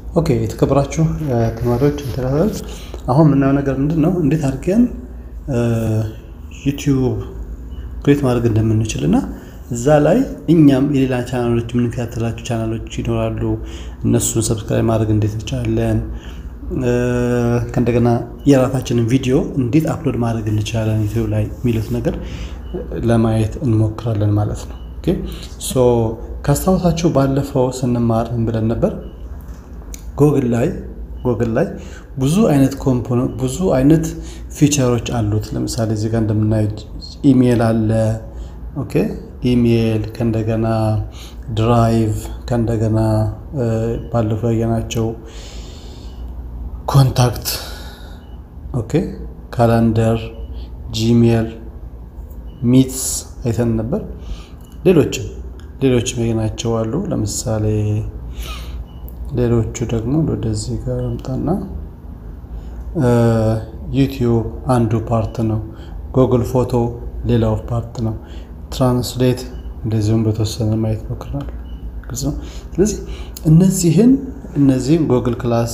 ኦኬ የተከበራችሁ ተማሪዎች ተከታታዮች፣ አሁን የምናየው ነገር ምንድን ነው? እንዴት አድርገን ዩቲዩብ ክሬት ማድረግ እንደምንችል እና እዛ ላይ እኛም የሌላ ቻናሎች የምንከታተላቸው ቻናሎች ይኖራሉ። እነሱን ሰብስክራይብ ማድረግ እንዴት እንችላለን፣ ከእንደገና የራሳችንን ቪዲዮ እንዴት አፕሎድ ማድረግ እንችላለን ዩቲዩብ ላይ የሚሉት ነገር ለማየት እንሞክራለን ማለት ነው። ኦኬ ሶ ካስታወሳችሁ ባለፈው ስንማር ምን ብለን ነበር? ጎግል ላይ ጎግል ላይ ብዙ አይነት ኮምፖነንት ብዙ አይነት ፊቸሮች አሉት። ለምሳሌ እዚህ ጋር እንደምናየው ኢሜል አለ። ኦኬ ኢሜል ከእንደገና ድራይቭ ከእንደገና ባለፈው ያየናቸው ኮንታክት፣ ኦኬ ካላንደር፣ ጂሜል፣ ሚትስ አይተን ነበር። ሌሎችም ሌሎችም ያየናቸው አሉ። ለምሳሌ ሌሎቹ ደግሞ ወደዚህ ጋር አምጣና ዩቲዩብ አንዱ ፓርት ነው። ጉግል ፎቶ ሌላው ፓርት ነው። ትራንስሌት እንደዚሁም በተወሰነ ማየት ሞክራል። ግልጽ ነው። ስለዚህ እነዚህን እነዚህን ጉግል ክላስ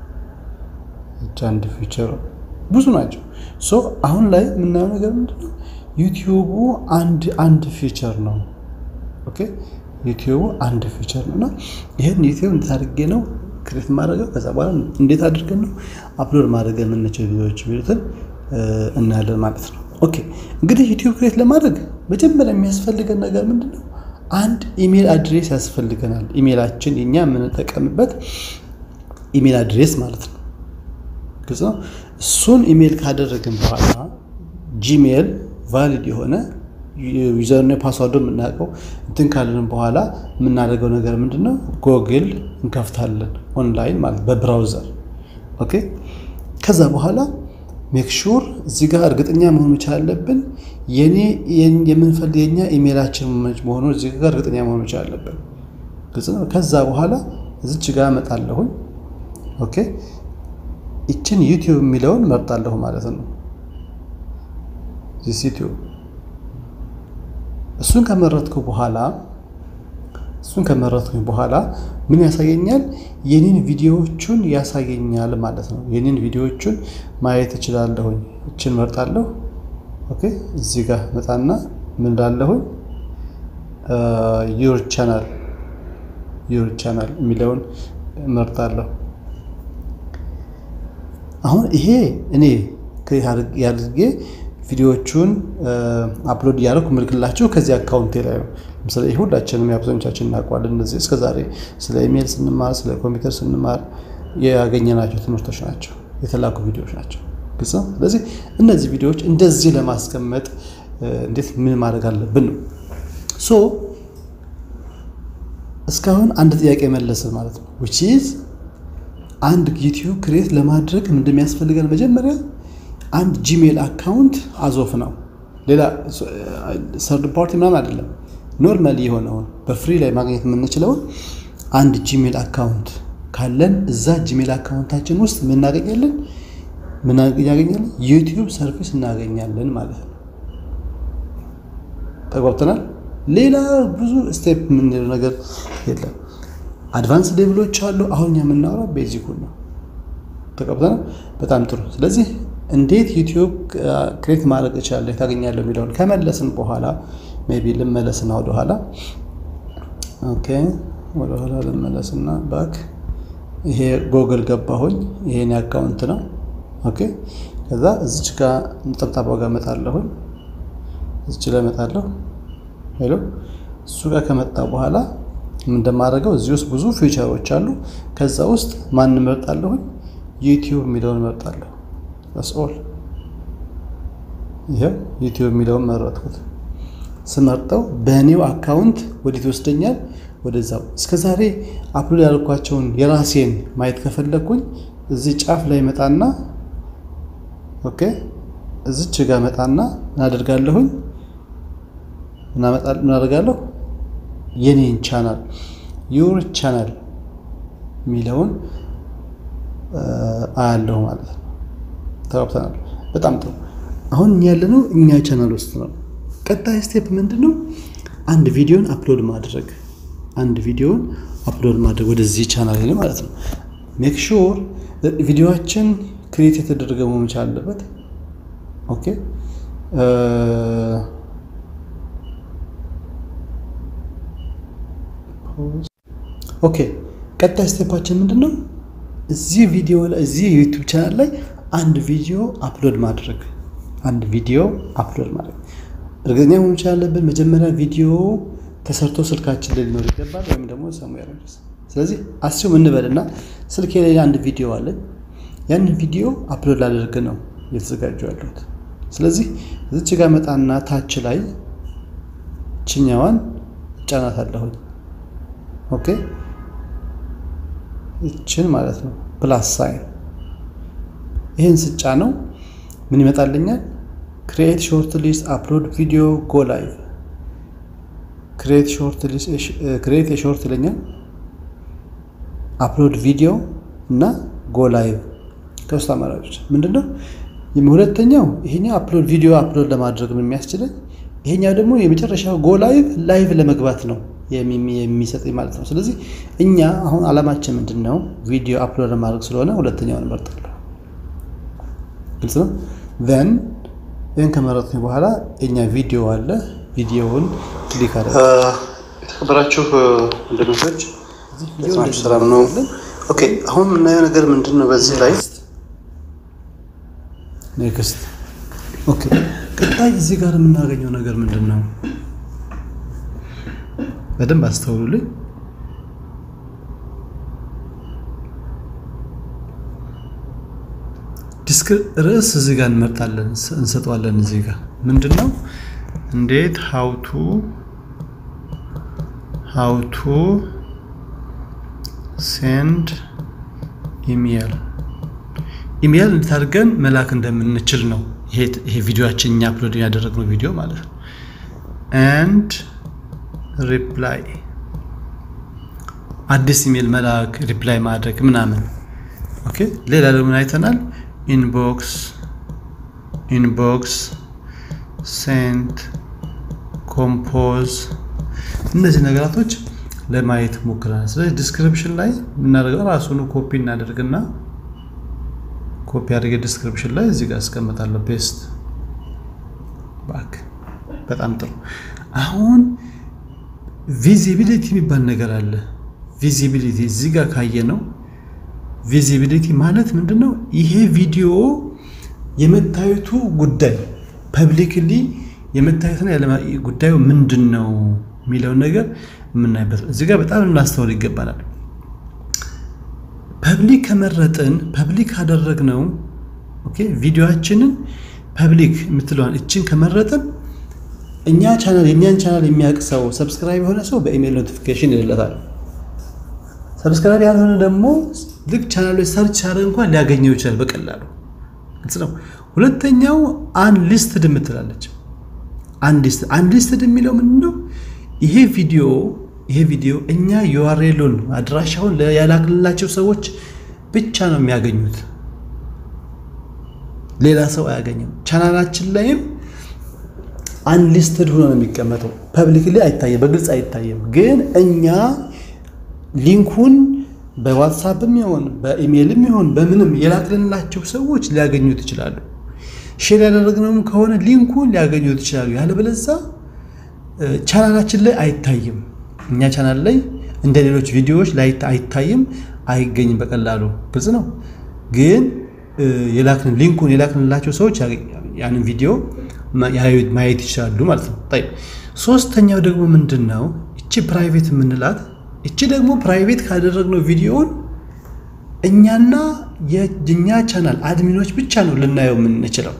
አንድ ፊቸር ብዙ ናቸው። ሶ አሁን ላይ የምናየው ነገር ምንድነው? ዩቲዩቡ አንድ አንድ ፊቸር ነው። ኦኬ ዩቲዩቡ አንድ ፊቸር ነው እና ይህን ዩቲዩብ እንዴት አድርጌ ነው ክሬት ማድረገው ከዛ በኋላ እንዴት አድርገን ነው አፕሎድ ማድረግ የምንችል ቪዲዮዎች የሚሉትን እናያለን ማለት ነው። ኦኬ እንግዲህ ዩቲዩብ ክሬት ለማድረግ መጀመሪያ የሚያስፈልገን ነገር ምንድን ነው? አንድ ኢሜል አድሬስ ያስፈልገናል። ኢሜላችን የኛ የምንጠቀምበት ኢሜል አድሬስ ማለት ነው። ግልጽ ነው። እሱን ኢሜል ካደረግን በኋላ ጂሜል ቫሊድ የሆነ ዩዘርና ፓስዋርዶ የምናውቀው እንትን ካለን በኋላ የምናደርገው ነገር ምንድነው? ጎግል እንከፍታለን ኦንላይን ማለት በብራውዘር ኦኬ። ከዛ በኋላ ሜክ ሹር እዚህ ጋር እርግጠኛ መሆን መቻል አለብን። የኔ የምንፈልግ የኛ ኢሜላችን መሆኑ እዚህ ጋር እርግጠኛ መሆን መቻል አለብን። ግልጽ ነው። ከዛ በኋላ እዚች ጋር እመጣለሁኝ። ኦኬ ይችን ዩቲዩብ የሚለውን መርጣለሁ ማለት ነው። ዚስ ዩቲዩብ እሱን ከመረጥኩ በኋላ እሱን ከመረጥኩኝ በኋላ ምን ያሳየኛል? የኔን ቪዲዮዎቹን ያሳየኛል ማለት ነው። የኔን ቪዲዮዎቹን ማየት እችላለሁኝ። እችን መርጣለሁ። ኦኬ እዚህ ጋር መጣና ምን እላለሁኝ? ዩር ቻናል ዩር ቻናል የሚለውን መርጣለሁ። አሁን ይሄ እኔ ያድርጌ ቪዲዮዎቹን አፕሎድ እያደረኩ ምልክላችሁ ከዚህ አካውንቴ ላይ ነው። ለምሳሌ ይህ ሁላችንም የአብዛኞቻችን እናውቀዋለን። እነዚህ እስከዛሬ ስለ ኢሜል ስንማር ስለ ኮምፒውተር ስንማር ያገኘናቸው ትምህርቶች ናቸው፣ የተላኩ ቪዲዮዎች ናቸው። ግልጽ ነው። ስለዚህ እነዚህ ቪዲዮዎች እንደዚህ ለማስቀመጥ እንዴት ምን ማድረግ አለብን ነው። ሶ እስካሁን አንድ ጥያቄ መለስን ማለት ነው። ዊች ኢዝ አንድ ዩቲዩብ ክሬት ለማድረግ እንደሚያስፈልገን መጀመሪያ አንድ ጂሜል አካውንት አዞፍ ነው። ሌላ ሰርድ ፓርቲ ምናምን አይደለም። ኖርማሊ የሆነውን በፍሪ ላይ ማግኘት የምንችለውን አንድ ጂሜል አካውንት ካለን እዛ ጂሜል አካውንታችን ውስጥ ምን እናገኛለን? ምን እናገኛለን? ዩቲዩብ ሰርቪስ እናገኛለን ማለት ነው። ተጓብተናል። ሌላ ብዙ ስቴፕ የምንለው ነገር የለም። አድቫንስ ሌቭሎች አሉ። አሁን የምናወራው ቤዚኩን ነው። ተቀብተናል። በጣም ጥሩ። ስለዚህ እንዴት ዩቲዩብ ክሬት ማድረግ እችላለሁ ታገኛለሁ የሚለውን ከመለስን በኋላ ሜይ ቢ ልመለስና ወደኋላ ኦኬ፣ ወደኋላ ልመለስና ባክ። ይሄ ጎግል ገባሁኝ። ይሄን አካውንት ነው። ኦኬ፣ ከዛ እዚች ጋር ነጠብጣባ ጋር እመጣለሁኝ። እዚች ላይ እመጣለሁ። ሄሎ፣ እሱ ጋር ከመጣ በኋላ እንደማደርገው እዚህ ውስጥ ብዙ ፊቸሮች አሉ። ከዛ ውስጥ ማን እመርጣለሁኝ? ዩቲዩብ የሚለውን እመርጣለሁ። ኦል ይሄው ዩቲዩብ የሚለውን መረጥኩት። ስመርጠው በእኔው አካውንት ወዴት ይወስደኛል? ወደዛው እስከዛሬ አፕሎድ ያደርኳቸውን የራሴን ማየት ከፈለግኩኝ እዚህ ጫፍ ላይ መጣና ኦኬ፣ እዚች ጋር መጣና ምን አደርጋለሁኝ? ምን አደርጋለሁ? የኔን ቻናል ዩር ቻናል የሚለውን አያለሁ ማለት ነው። ተጋብተናል። በጣም ጥሩ። አሁን ያለነው እኛ ቻናል ውስጥ ነው። ቀጣይ ስቴፕ ምንድን ነው? አንድ ቪዲዮን አፕሎድ ማድረግ አንድ ቪዲዮን አፕሎድ ማድረግ ወደዚህ ቻናል ላይ ማለት ነው። ሜክ ሹር ቪዲዮችን ክሬት የተደረገ መሆን መቻል አለበት። ኦኬ ኦኬ ቀጣይ ስቴፓችን ምንድን ነው? እዚህ ቪዲዮ ላይ እዚህ ዩቲዩብ ቻናል ላይ አንድ ቪዲዮ አፕሎድ ማድረግ አንድ ቪዲዮ አፕሎድ ማድረግ እርግጠኛ መሆን መቻል አለብን። መጀመሪያ ቪዲዮ ተሰርቶ ስልካችን ላይ ሊኖር ይገባል፣ ወይም ደግሞ ሰሙዌር ድረስ። ስለዚህ አስዩም እንበልና ስልኬ ላይ አንድ ቪዲዮ አለኝ። ያንን ቪዲዮ አፕሎድ ላደርግ ነው እየተዘጋጁ ያለሁት። ስለዚህ እዚች ጋር መጣና ታች ላይ ችኛዋን ጫናት አለሁኝ። ኦኬ ይችን ማለት ነው ፕላስ ሳይን ይህን ስጫ ነው ምን ይመጣልኛል? ክሪኤት ሾርት ሊስት አፕሎድ ቪዲዮ ጎ ላይቭ ክሪኤት የሾርት ይለኛል። አፕሎድ ቪዲዮ እና ጎ ላይቭ ከውስጥ አማራጮች ምንድነው? ሁለተኛው ይሄኛው አፕሎድ ቪዲዮ አፕሎድ ለማድረግ ነው የሚያስችለኝ። ይሄኛው ደግሞ የመጨረሻው ጎ ላይቭ ላይቭ ለመግባት ነው የሚሰጠኝ ማለት ነው። ስለዚህ እኛ አሁን አላማችን ምንድን ነው? ቪዲዮ አፕሎድ ለማድረግ ስለሆነ ሁለተኛውን እመርጣለሁ። ግልጽ ነው። ን ይህን ከመረጥኩኝ በኋላ የኛ ቪዲዮ አለ። ቪዲዮውን ክሊክ አለ። የተከበራችሁ ወንድሞች ሰላም ነው። ኦኬ አሁን የምናየው ነገር ምንድን ነው? በዚህ ላይ ኔክስት። ኦኬ ቀጣይ እዚህ ጋር የምናገኘው ነገር ምንድን ነው? በደንብ አስተውሉልኝ። ዲስክ ርዕስ እዚህ ጋር እንመርጣለን እንሰጠዋለን። እዚህ ጋር ምንድን ነው እንዴት ሀውቱ ሀውቱ ሴንድ ኢሜል ኢሜል እንዴት አድርገን መላክ እንደምንችል ነው ይሄ ቪዲዮችን እኛ አፕሎድ ያደረግነው ቪዲዮ ማለት ነው። ኤንድ ሪፕላይ አዲስ ኢሜል መላክ ሪፕላይ ማድረግ ምናምን። ኦኬ ሌላ ደግሞ አይተናል። ኢንቦክስ ኢንቦክስ ሴንት ኮምፖዝ እነዚህ ነገራቶች ለማየት ሞክረናል። ስለዚህ ዲስክሪፕሽን ላይ የምናደርገው ራሱን ኮፒ እናደርግና ኮፒ አድርገ ዲስክሪፕሽን ላይ እዚህ ጋር አስቀምጣለሁ። ፔስት ባክ። በጣም ጥሩ። አሁን ቪዚቢሊቲ የሚባል ነገር አለ። ቪዚቢሊቲ እዚህ ጋር ካየ ነው ቪዚቢሊቲ ማለት ምንድን ነው? ይሄ ቪዲዮ የመታየቱ ጉዳይ ፐብሊክሊ የመታየትና ጉዳዩ ምንድን ነው የሚለውን ነገር የምናይበት እዚህ ጋር በጣም ልናስተውል ይገባናል። ፐብሊክ ከመረጥን ፐብሊክ ካደረግነው ኦኬ ቪዲዮችንን ፐብሊክ የምትለዋን እችን ከመረጥን እኛ ቻናል የእኛን ቻናል የሚያውቅ ሰው ሰብስክራይብ የሆነ ሰው በኢሜል ኖቲፊኬሽን ይልለታል። ሰብስክራይብ ያልሆነ ደግሞ ልክ ቻናሎች ሰርች ሲያደርግ እንኳን ሊያገኘው ይችላል በቀላሉ ግልጽ ነው። ሁለተኛው አንሊስትድ የምትላለች አንሊስትድ የሚለው ምንድን ነው? ይሄ ቪዲዮ ይሄ ቪዲዮ እኛ ዩአርኤሉን አድራሻውን ያላክልላቸው ሰዎች ብቻ ነው የሚያገኙት፣ ሌላ ሰው አያገኝም። ቻናላችን ላይም አንሊስትድ ሆኖ ነው የሚቀመጠው። ፐብሊክ ላይ አይታየም፣ በግልጽ አይታየም። ግን እኛ ሊንኩን በዋትሳፕም ይሆን በኢሜይልም ይሆን በምንም የላክልንላቸው ሰዎች ሊያገኙት ይችላሉ። ሼር ያደረግነውም ከሆነ ሊንኩን ሊያገኙት ይችላሉ። ያለበለዛ ቻናላችን ላይ አይታይም። እኛ ቻናል ላይ እንደ ሌሎች ቪዲዮዎች ላይ አይታይም፣ አይገኝም በቀላሉ ግልጽ ነው። ግን የላክን ሊንኩን የላክንላቸው ሰዎች ያንን ቪዲዮ ማየት ይችላሉ ማለት ነው። ሶስተኛው ደግሞ ምንድን ነው? እቺ ፕራይቬት የምንላት እቺ ደግሞ ፕራይቬት ካደረግነው ቪዲዮውን እኛና የእኛ ቻናል አድሚኖች ብቻ ነው ልናየው የምንችለው።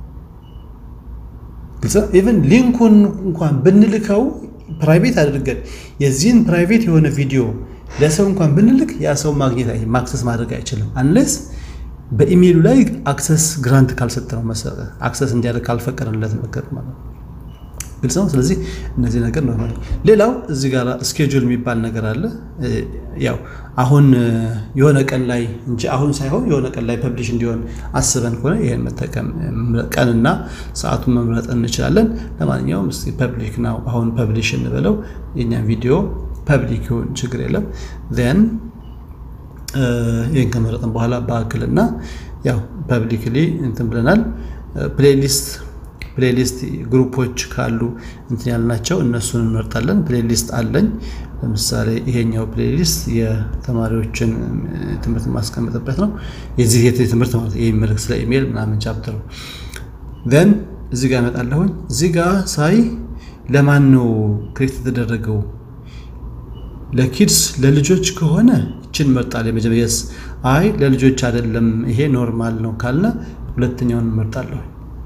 ኢቨን ሊንኩን እንኳን ብንልከው ፕራይቬት አድርገን የዚህን ፕራይቬት የሆነ ቪዲዮ ለሰው እንኳን ብንልክ ያ ሰው ማግኘት አክሰስ ማድረግ አይችልም፣ አንለስ በኢሜይሉ ላይ አክሰስ ግራንት ካልሰጠነው መሰረ አክሰስ እንዲያደርግ ካልፈቀድንለት ነገር ማለት ነው። ግልጽ ነው። ስለዚህ እነዚህ ነገር ነው። ሌላው እዚህ ጋር ስኬጁል የሚባል ነገር አለ። ያው አሁን የሆነ ቀን ላይ እንጂ አሁን ሳይሆን የሆነ ቀን ላይ ፐብሊሽ እንዲሆን አስበን ከሆነ ይህን መጠቀም ቀንና ሰዓቱን መምረጥ እንችላለን። ለማንኛውም እስኪ ፐብሊክ ነው አሁን ፐብሊሽ እንበለው የኛ ቪዲዮ ፐብሊክ ይሁን ችግር የለም። ን ይህን ከመረጥን በኋላ በአክል እና ያው ፐብሊክሊ እንትን ብለናል። ፕሌሊስት ፕሌሊስት ግሩፖች ካሉ እንትን ያልናቸው እነሱን እንመርጣለን። ፕሌሊስት አለኝ። ለምሳሌ ይሄኛው ፕሌሊስት የተማሪዎችን ትምህርት የማስቀምጥበት ነው። የዚህ ትምህርት ማለት ይህ መልክ ስለ ኢሜል ምናምን ቻፕተር ዘን እዚህ ጋር እመጣለሁኝ። እዚህ ጋር ሳይ ለማን ነው ክሬት የተደረገው? ለኪድስ ለልጆች ከሆነ ይችን መርጣል። የመጀመሪያስ አይ ለልጆች አይደለም ይሄ ኖርማል ነው ካልነ ሁለተኛውን እንመርጣለሁ።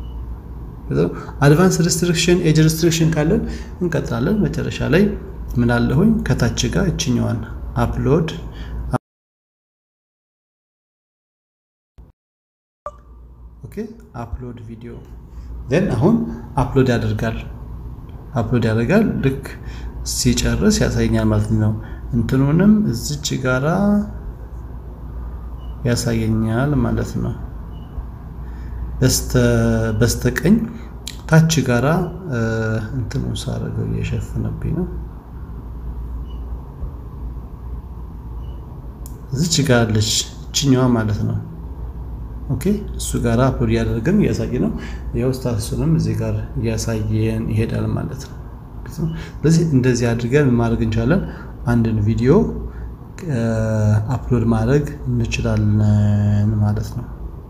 አድቫንስ ሪስትሪክሽን ኤጅ ሪስትሪክሽን ካለን እንቀጥላለን። መጨረሻ ላይ ምን አለሁኝ ከታች ጋር እችኛዋን አፕሎድ ኦኬ አፕሎድ ቪዲዮ ዘን አሁን አፕሎድ ያደርጋል አፕሎድ ያደርጋል ልክ ሲጨርስ ያሳየኛል ማለት ነው። እንትኑንም እዚች ጋራ ያሳየኛል ማለት ነው። በስተቀኝ ታች ጋራ እንትኑ ሳረገው እየሸፈነብኝ ነው። እዚች ጋር አለች እችኛዋ ማለት ነው። ኦኬ እሱ ጋር አፕሎድ እያደረግን እያሳየ ነው። ያው ስታቱሱንም እዚህ ጋር እያሳየን ይሄዳል ማለት ነው። ስለዚህ እንደዚህ አድርገን ማድረግ እንችላለን። አንድን ቪዲዮ አፕሎድ ማድረግ እንችላለን ማለት ነው።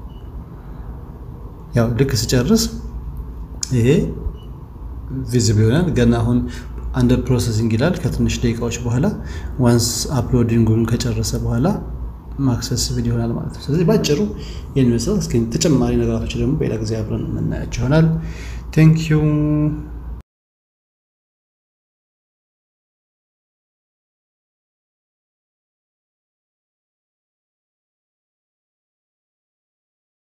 ያው ልክ ስጨርስ ይሄ ቪዚብል ይሆናል። ገና አሁን አንደር ፕሮሰሲንግ ይላል። ከትንሽ ደቂቃዎች በኋላ ዋንስ አፕሎዲንጉን ከጨረሰ በኋላ ማክሰስብል ይሆናል ማለት ነው። ስለዚህ ባጭሩ ይህን ይመስላል። እስኪ ተጨማሪ ነገራቶች ደግሞ በሌላ ጊዜ አብረን የምናያቸው ይሆናል። ቴንክ ዩ